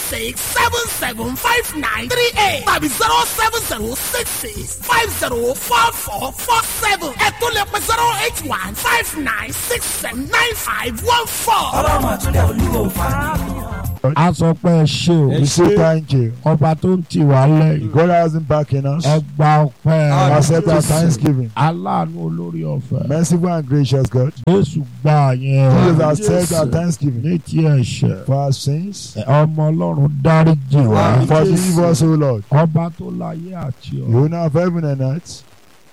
six seven seven five nine three eight tàbí zero seven zero six six five zero four four four seven ẹ tún lè pe zero eight one five nine six seven nine five one four. ọlọ́run àtúndẹ̀ olúwo fàánù. a sọ pé ẹ ṣe o We say thank you. ọba tó ń tì wá lẹ́yìn God hasn't backing us. ẹ gba ọpẹ́ Accept our thanksgiving. aláàánú olórí ọ̀fẹ́ Merciful and gracious God. jésù gbà yẹn Jesus accept our thanksgiving ní ti ẹ̀ṣẹ̀ for our sins. ọmọ ọlọ́run dáríjì wá Forgive us, O Lord. ọba tó láyé àti You ọ̀run owner of heaven and earth.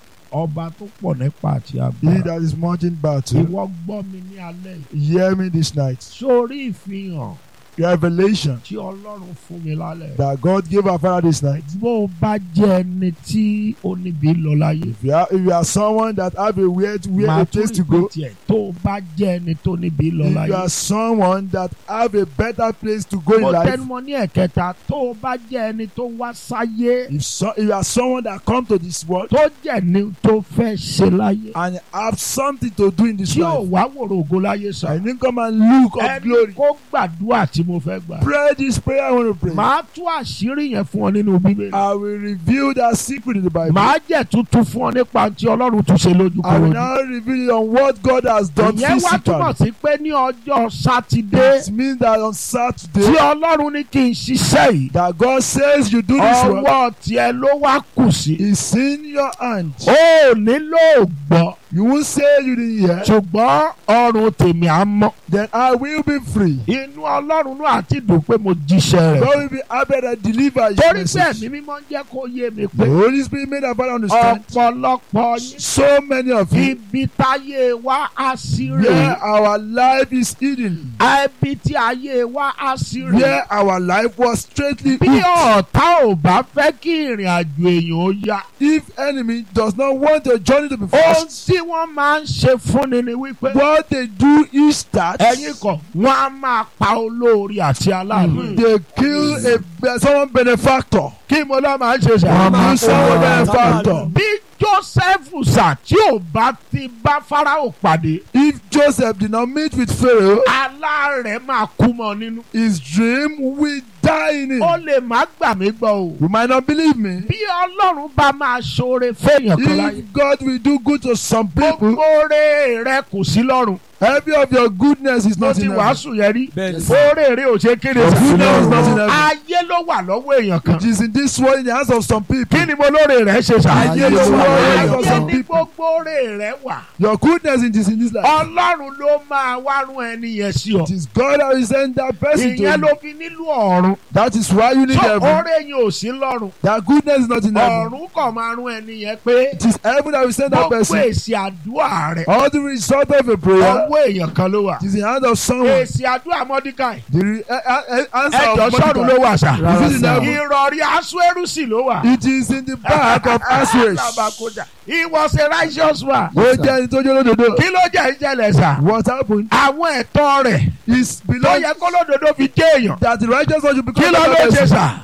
ọba tó pọ̀ nípa àti He agbára that is mountain battle. ìwọ gbọ́ mi ní alẹ́ yìí Hear me this night. sórí ìfihàn Revelation tí ọlọ́run fún mi lálẹ́ that God gave our Father this night. bó o bá jẹ́ ẹni tí ó níbi lọ láyé If you are, if you are someone that have a weird, weird máa a tún place to go. ìpè tiẹ̀ tó o bá jẹ́ ẹni tó níbi lọ If láyé you are someone that have a better place to go in mo life. tẹnumọ́ ní ẹ̀kẹta tó o bá jẹ́ ẹni tó wá sáyé If, so, if you are someone that come to this world tó jẹ́ ní tó fẹ́ ṣe láyé and have something to do in this tí ò life, wá wòrò ògo láyé sàn and then come and look of ẹni glory. kó gbàdúrà tí mo fẹ́ gbà Pray this prayer I want to pray. màá tú àṣírí yẹn fún ọ nínú bíbélì I will reveal that secret in the Bible. màá jẹ́ tuntun fún ọ nípa tí ọlọ́run tún ṣe lójú I will korojú now reveal on what God has done ìyẹn wá túmọ̀ physically. sí pé ní ọjọ́ sátidé It means that on tí Saturday ọlọ́run ní kí n ṣiṣẹ́ yìí that God says you do this work ọwọ́ tiẹ̀ ló wá kù sí is in your hand. ó nílò gbọ́ You won't say you didn't hear. ṣùgbọ́n ọrùn tèmi á mọ́ Then I will be free. inú ọlọ́run náà àti dùn pé mo jíṣẹ́ rẹ̀ God will be happy that deliver your torí bẹ́ẹ̀ message. ni mímọ́ ń jẹ́ kó yé mi The pé Holy Spirit made our Father understand. ọ̀pọ̀lọpọ̀ yín So many of you ibi táyé wa á sí rè where our life is hidden, ibi tí ayé wa á sí rè where our life was straightly bí hooked. ọ̀tá ò bá fẹ́ kí ìrìn àjò èèyàn ó yá If enemy does not want your journey to be ohun fast, tí wọ́n máa ń ṣe fúnni ni wípé what they do is that ẹ̀yin kan wọ́n á máa pa olórí àti aláàánú they kill a be- someone benefactor. kí mo lọ́ máa ń ṣe They sàmà kill someone benefactor. bí joseph sà tí ò bá ti bá farao pàdé If Joseph did not meet with Pharaoh, alárẹ̀ máa kú mọ́ nínú. his dream will die in ó him. lè má gbà mí gbọ́ o. You might not believe me. bí ọlọ́run bá máa ṣoore fẹ́yàn kan láyé. If God will do good to some people, gbogbo oore rẹ kò sí lọ́run. every of your goodness is mo not ti in heaven. wàásù yẹn rí. Bẹ́ẹ̀ni. oore rẹ ò ṣe kéde Your sí goodness is not in lọ́run. heaven. ayé ló wà lọ́wọ́ èèyàn kan. It is in this world in the hands of some people. kí ni mo lóore rẹ ṣe sà. Ayé ló wà lọ́wọ́ èèyàn ayé some ní people. gbogbo oore rẹ wà. Your goodness it is in this life. ọlọ́run ló máa wá rún ẹni yẹn sí ọ. It is God that will send that person to ìyẹn ló you. fi nílò ọ̀run. That is why you need so heaven. oore yẹn ò sí lọ́run. That goodness is not in heaven. ọ̀run kàn máa rún ẹni yẹn pé. It is heaven that will send that gbogbo person. èsì àdúrà rẹ. All the result of a prayer ọwọ́ èèyàn kan ló wà. it is in the hand of someone. èsì àdúrà mọ́díkàì. The re- uh, uh, uh, answer ẹjọ́ of sọ́run ló Mordecai. wà sà. Is it in heaven? ìrọ̀rí aṣọ́ẹrùsì ló wà. It is in the back of Aswish. Alábàkójà. he was a righteous man. Ó jẹ́ ẹni tó jẹ́ olódodo. kí ló jẹ́ ìjẹ́lẹ̀ sà. What happened àwọn ẹ̀tọ́ rẹ̀ is tó below yẹ kó lódodo fi jẹ́ èèyàn. that the righteous one should become kí ló a ló ṣe person. sà.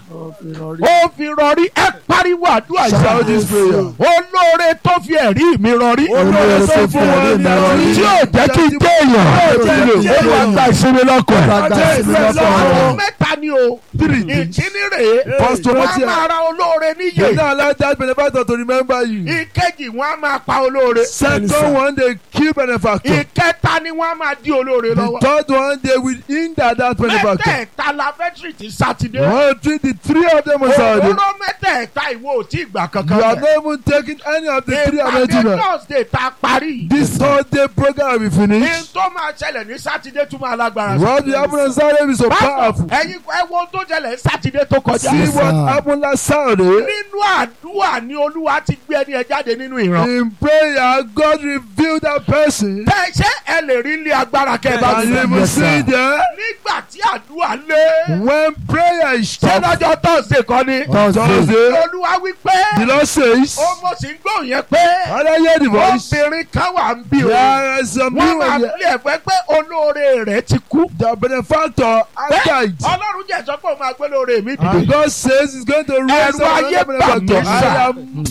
ó fi rọrí ẹ pariwo àdúrà Shout this prayer. olóore tó fi ẹ̀rí mi rọrí. Olóore tó fún wọn ní ẹ̀rí. tí yóò jẹ́ kí n jẹ́ èèyàn. jẹ́ kí n jẹ́ ó wà èèyàn. gba ìsinmi lọ́kọ̀ ẹ̀. Ajá ìsinmi lọ́kọ̀ àwọn ẹ̀. mẹ́ta ni o. Three. ìkíní rèé. First wọ́n Timothy. á máa ra olóore They níyè. don't allow that benefactor to remember you. ìkejì wọ́n á máa pa olóore. Second one, they kill benefactor. ìkẹta ni wọ́n á máa di olóore The lọ́wọ́. third one, they will hinder that benefactor. mẹ́tẹ̀ẹ̀ta la fẹ́ tìrìtì sátidé. One, three, the three of them on Saturday. òróró mẹ́tẹ̀ẹ̀ta ìwọ ò tí ì gbà You kankan have bẹ̀. not even taken any of the three ìpàdé arrangements. thursday ta parí. This Thursday program will be ní finished. tó máa ṣẹlẹ̀ ní sátidé tún máa lágbára. What will happen on Saturday is so powerful. ẹ̀yin ẹ wo tó ṣẹlẹ̀ ní sátidé tó kọjá. See what happened last Saturday. nínú àdúrà ni olúwa ti gbé ẹni ẹ jáde nínú ìran. In prayer, God revealed that person. tẹ ṣé ẹ lè rí ilé agbára kẹ bá And mi. you will see there nígbà tí àdúrà lé. when prayer is ṣé stopped. lọ́jọ́ thursday kọ́ ni. Thursday, olúwa wí pé. the Lord says, ó mo sì ń gbóhùn yẹn pé. How do I hear the voice? obìnrin kan wà ń bí o. There are some wọ́n máa people fi ẹ̀fẹ́ pé olóore rẹ̀ ti kú. the benefactor has Bẹ́ẹ̀, died. ọlọ́run jẹ́ sọ pé òun máa gbé lóore mi And dìde. God says He's going to raise Ẹ̀rù up ayé another bà mí benefactor. sà. I am so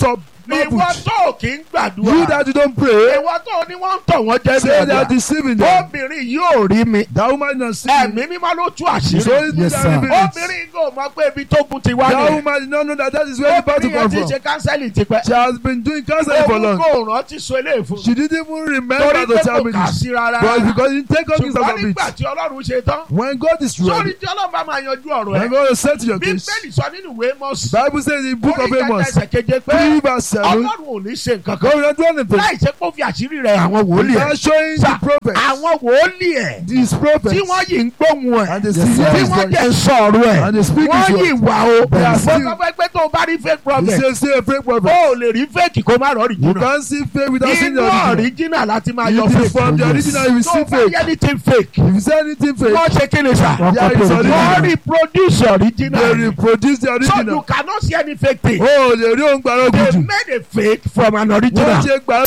ìwọ marveled. tó kì í You gbàdúrà that you don't pray, ìwọ tó ní wọ́n ń tọ̀ wọ́n jẹ́ say they are bẹ́ẹ̀ deceiving them. obìnrin yóò rí mi That woman not see ẹ̀mí me. mímọ́ ló tú So àṣírí it's Yes, that sir. reveal it. obìnrin kò mọ̀ pé ibi tó kún ti wá That nìyẹn woman did not know that that is where the battle obìnrin yẹn come ti from. ṣe kánsẹ́lì tipẹ́ She has been doing counseling for òun long. kò rántí so eléyìí fún She didn't even remember torí to pé tell kò me kà this. sí rárá But because you take up things ṣùgbọ́n out of nígbà it. tí ọlọ́run ṣe tán When God is sórí ready, tí ọlọ́run bá máa yanjú ọ̀rọ̀ when ẹ̀ God is set to your case, bíbélì sọ nínú ìwé mọ́sí Bible says in the book of orí kẹta Amos, ẹsẹ̀ keje pé three verse seven, ọlọ́run ò ní ṣe nǹkan God kan will not do anything. láì ṣe kó fi àṣírí rẹ̀ àwọn wòlíì He ẹ̀ is showing Sir, the prophets, àwọn wòlíì ẹ̀ these prophets, tí wọ́n yìí ń gbóhùn ẹ̀ and they Yes, see sir. tí his wọ́n voice. jẹ́ ń sọ̀rọ̀ ẹ̀ And they speak wọ́n his yìí word. wà o They are mo still- sọ pé pé tó o bá rí fake He prophet says, say a fake prophet. o ò lè rí fake kó má rọrì You jìnnà can't see fake without seeing inú the original. original láti máa You yọ see fake from the Yes. original, you will tó see o bá rí fake. anything fake If you say anything fake, wọ́n ṣe kí ni sà Wọ́n yeah, copy it's original. wọ́n original. reproduce They original reproduce the so you original. cannot see any fake thing Oh, lè rí òun gbàrọ̀ they gùdù. made a fake from an original Wọ́n ṣe gbàrọ̀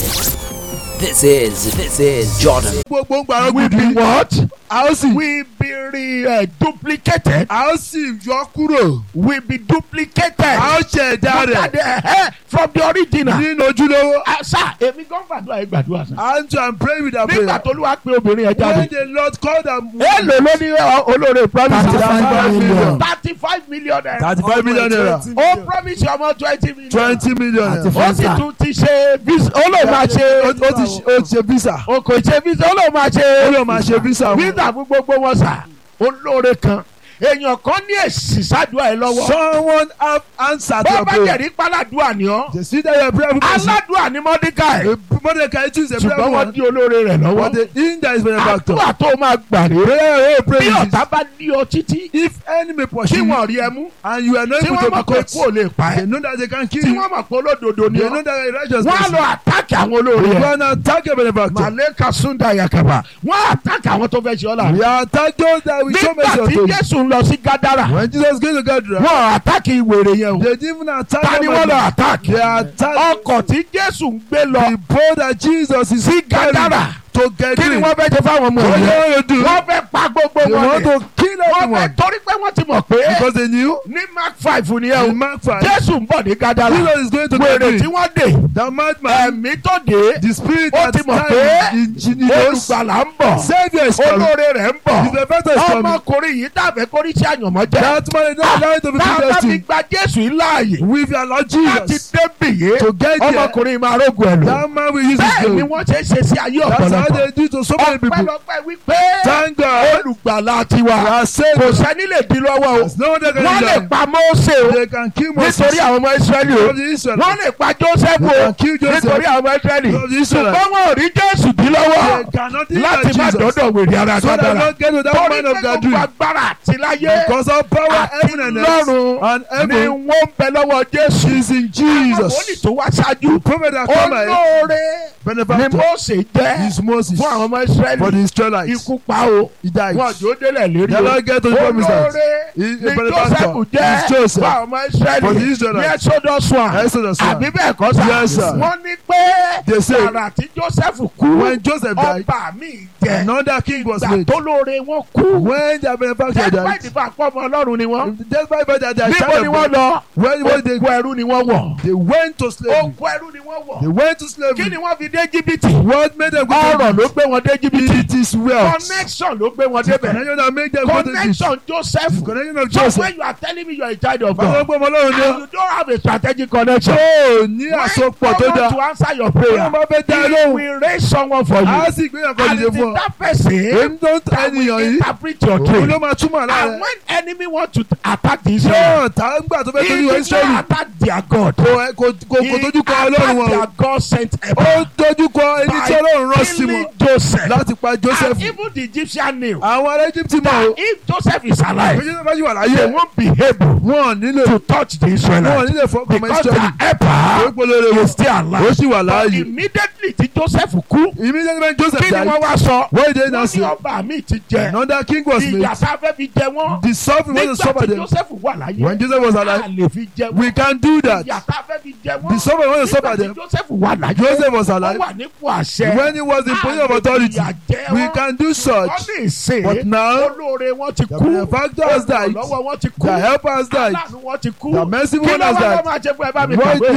This is this is Jordan. gbogbo ń gbàrọ̀ we be gùdù. what A ó sì we be re uh, duplicated a ó sì yọ kúrò. we be duplicated A ó ṣe ẹ̀dá Look rẹ̀ at the hair from the original. nínú ojúlówó. Ah, sá èmi gan gbàdúrà yìí gbàdúrà sá. And to and pray with that nígbà prayer. tó lúwa pé obìnrin yẹn When jáde. the Lord called them. èèlò ló ní ọ, olóore promise. Thirty-five million. thirty five million naira. Thirty-five million naira. ó promise ọmọ twenty million. Twenty million naira. ó sì tún ti ṣe visa ó lè máa Ó ṣe. ó ti ṣe- ó ti ṣe visa. o kò ṣe visa ó lè máa Ó ṣe. lè máa ṣe visa. fún. visa fún gbogbo wọn sà. olóore kan èèyàn kan ní èsì sádùá ẹ lọ́wọ́. Someone have answered bó your bá prayer. jẹ̀rí páládùá ni ọ́. They see that you are prayerful person. aládùá ni mọ́díkà ẹ̀. Mordecai choose a prayer ṣùgbọ́n wọ́n one. di olóore rẹ̀ lọ́wọ́. But the in that is benefactor. àdúrà tó máa gbà rèé. Prayer oh bí praise. ọ̀tá bá ní ọ títí If enemy tí pursue you wọ́n rí ẹ mú and you are not tí able wọ́n to mọ̀ be pé caught, kú ò lè pa they ẹ́ know that they can kill tí you. wọ́n mọ̀ pé olódodo ni They ọ́ know that you are righteous. wọ́n á lọ person. àtàkì àwọn olóore You ẹ̀ go and attack a benefactor. màlẹ́kà súndà yakaba wọ́n á àtàkì àwọn tó fẹ́ ṣe ọ́ We la are attack those that we show nígbà mercy tí unto you. Jésù ń lọ sí Gádárà When Jesus came to Gadara, wọ́n àtàkì ìwèrè yẹn o they didn't even attack ta ni them. wọ́n lọ àtàkì They attacked ọkọ̀ tí Jésù ń gbé lọ the boat that Jesus is sí Gádárà carrying to get kí ni in. wọ́n fẹ́ ṣe fáwọn ọmọ What yẹn they want to do? wọ́n fẹ́ pa gbogbo They wọn want ni to kill wọ́n fẹ́ everyone torí pé wọ́n ti mọ̀ pé because they knew ní Mark five nìyẹn o in Mark 5, Jésù ń bọ̀ ní Gádárà Jesus is going to wèrè get tí in. wọ́n dè That madman, ẹ̀mí tó dé the spirit ó that ti mọ̀ time pé in Jesus, olùgbàlà ń bọ̀ Savior is coming. olóore rẹ̀ ń The bọ̀ benefactor is coming. ọmọkùnrin yìí dàbẹ̀ kórí sí àyànmọ́ jẹ́ That man is not allowed to be tá a bá fi predestined. gba Jésù yìí láàyè With your Lord láti Jesus, débì yé to get there, ọmọkùnrin máa rógun ẹ̀ lò that man will use his bẹ́ẹ̀ ni glory. wọ́n ṣe é ṣe sí ayé That's how ọ̀pọ̀lọpọ̀ they do to so many people. ọpẹ́lọpẹ́ wípé Thank God. olùgbàlà tiwa They are kò saved. sẹ́ni lè di lọ́wọ́ o There's no one that can wọ́n lè do that. pa Mósè o They can kill Moses. nítorí àwọn ọmọ Ísírẹ́lì o Of the Israelites. wọ́n lè pa Jósẹ́fù They o can kill Joseph. nítorí àwọn ọmọ Ísírẹ́lì Of the Israelites. ṣùgbọ́n wọn ò rí Jésù dí lọ́wọ́ They cannot do láti that má Jesus. dọ́dọ̀ wèrè ara So that Gádárà not get to that torí man pé of God gbogbo doing. agbára àti láyé Because of power, àti heaven and earth, lọ́run and ni heaven wọ́n ń bẹ lọ́wọ́ Jésù is in àwọn wòlíì Jesus. tó wá ṣáájú Prophet that come ahead, olóore ni benefactor, Mósè jẹ́ is Moses fún àwọn ọmọ for the Ísírẹ́lì Israelites. ikú pa o He died. wọn jò délẹ̀ lérí They don't get to the o promised land. olóore He- ni a benefactor Jósẹ́fù is jẹ́ Joseph fún àwọn ọmọ for the Ísírẹ́lì ní Israelites. Exodus one Exodus one. àbí bẹ́ẹ̀ kọ́ sá Yes, sir. wọ́n ní pé They say, àrà tí Jósẹ́fù kú When Joseph died, ọba mi jẹ another king was ìgbà made. tó lóore wọn kú When their benefactor despite died, the fact pé ọmọ Ọlọ́run ni wọ́n despite that they are níbo child ni of wọ́n God, lọ when, when they, oko ẹrú ni wọ́n wọ̀ they went to slavery, oko ẹrú ni wọ́n they wọ̀ went to kí slavery. ni wọ́n fi dé jìbìtì What made them go ọrọ̀ to ló gbé wọn dé jìbìtì It is wealth. connection ló gbé wọn débẹ̀ Connection that make them go to this. connection Joseph Connection of so Joseph. when you are telling me you are a child of Báwo God gbọ́ ọmọ ọlọ́run and ni you don't have a strategic connection ó ní when àsopọ̀ tó God dáa. want to answer your Ọlọ́run prayer bá fẹ́ dá ẹ he lóhùn. will raise someone for you Á sì gbé ẹ̀kọ́ and dìde it fún is ọ. that person Èmi tó ń ta that will ènìyàn yìí. interpret your Òun dream ló máa túmọ̀ lára and ẹ̀. when enemy want to attack the Israel Yóò tá ń gbà tó fẹ́ he torí wọ did Ísírẹ́lì. not attack their God Kò ẹ- kò kò he kò dojú kọ ọlọ́run attacked wọn. their God sent Ó helper dojú kọ ẹni tí ọlọ́run rán sí killing wọn Joseph láti pa Joseph. and even the Egyptian knew Àwọn ará Egypt mọ̀ that o. if Joseph is alive Bí Joseph bá yí wà they láyé, won't be able wọ́n nílò to touch the wọ́n Israelites nílò fọkàn mọ́ because their Ísírẹ́lì. Ó helper polówó wọn. is still Ó alive sì wà but láàyè. immediately tí Joseph kú Immediately when Joseph kí ni died, wọ́n wá sọ what did they now wọ́n say? ní ọba mi ti jẹ Another king was made. ìyà tá a fẹ́ fi jẹ wọ́n The suffering was to nígbà suffer tí them. Joseph wà láyé When Joseph was a alive, lè fi jẹ we wọ́n can do that. ìyà tá a fẹ́ fi jẹ The wọ́n suffering was to nígbà suffer tí them. Joseph wà láyé Joseph was ó alive. wà nípò àṣẹ When he was in position of a lè fi authority, ìyà jẹ we wọ́n can do wọ́n such. lè ṣe But now, olóore wọn ti the kú benefactor has died. olùrànlọ́wọ́ wọn ti kú The helper has died. aláàánú wọn ti kú The merciful kí one ló has wá died. lọ́ máa ṣe fún ẹ bá mi What kàwé do-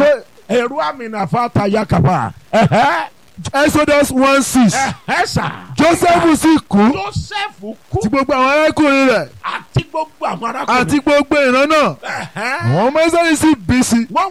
ẹ̀rú àmì nàfa ta yakaba ẹ̀hẹ́ Exodus one six ẹ̀hẹ́ sà. Joseph sì kú Joseph kú tí gbogbo àwọn arákùnrin rẹ̀ àti gbogbo àwọn arákùnrin. àti gbogbo ìran náà ẹ̀hẹ́ àwọn ọmọ Ísírẹ́lì sì bí sí wọ́n